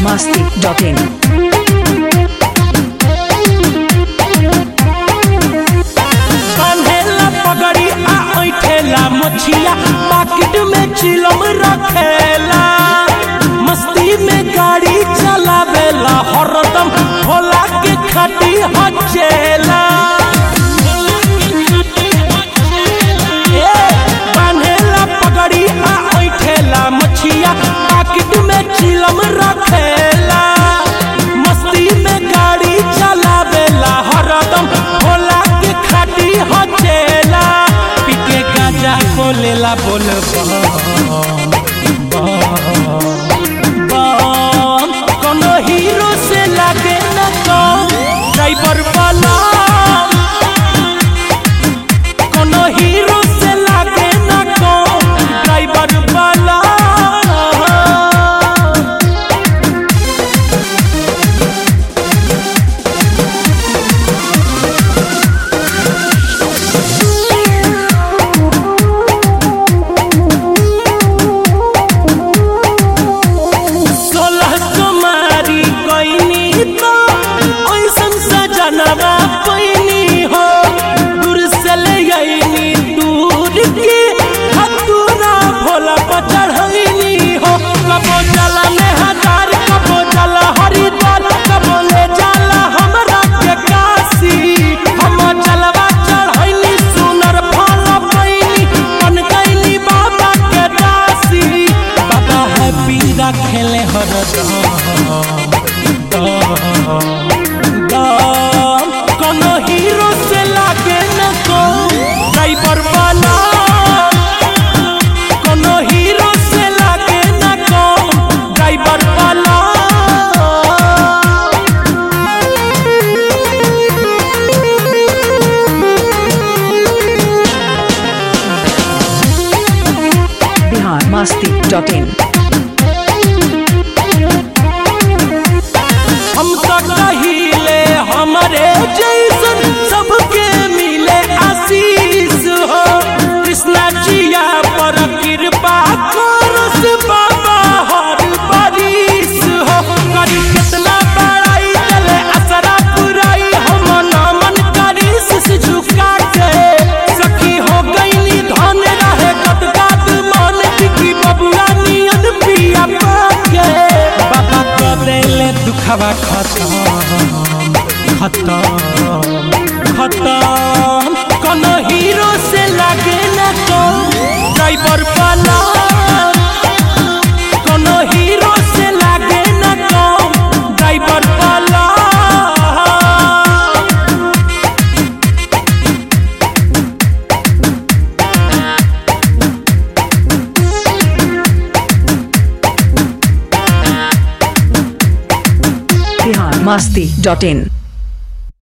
masti.in. कान्हेला पगड़ी आ ऐठेला मछिया पाकिट में चिलम रखेला मस्ती में गाड़ी चलावेला हरदम भोला के खटी हचेला ए, कान्हेला पगड़ी आ ऐठेला मछिया पाकिट में चिलम रखेला मस्ती में गाड़ी चलावेला हरदम भोला के खाटी हचेला पीके गांजा को लेला बोल बम बम कोनो हीरो से लागे न कम ड्राइवर वाला कोनो हीरो से लागे न कम ड्राइवर वाला सोलह कुमारी कोइनी तो ऐसन सजनवा कोइनी हो दूर से ले आईनी दूर के हतुरा भोला पर चढ़ैनी हो कबो जला में हजार कबो जला हरिद्वार कबो ले जाला हमरा के काशी हम जलवा चढ़ैनी सुनर फल पैनी बन गईनी बाबा के दासी बाबा है पीरा खेले हरदम दम कोनो हीरो से लागे न को ड्राइवर वाला कोनो हीरो से लागे न को ड्राइवर वाला Bihar masti.in. हम तो कहिले हमारे जैसन सबके मिले आशीष हो कृष्णा जिया पर कृपा करस बाबा हर बारिश हो करी कितना बड़ाई चले असरा पुराई हम नमन करी सिस झुका के सखी हो गईनी धन रहे गदगद मन की बबुआ नियन पिया पाके बाबा को देले दुखवा खत्म खत्म खत्म कोनो हीरो से लागे न तो ड्राइवर वाला कोनो हीरो से लागे न तो ड्राइवर वाला Bihar masti.in.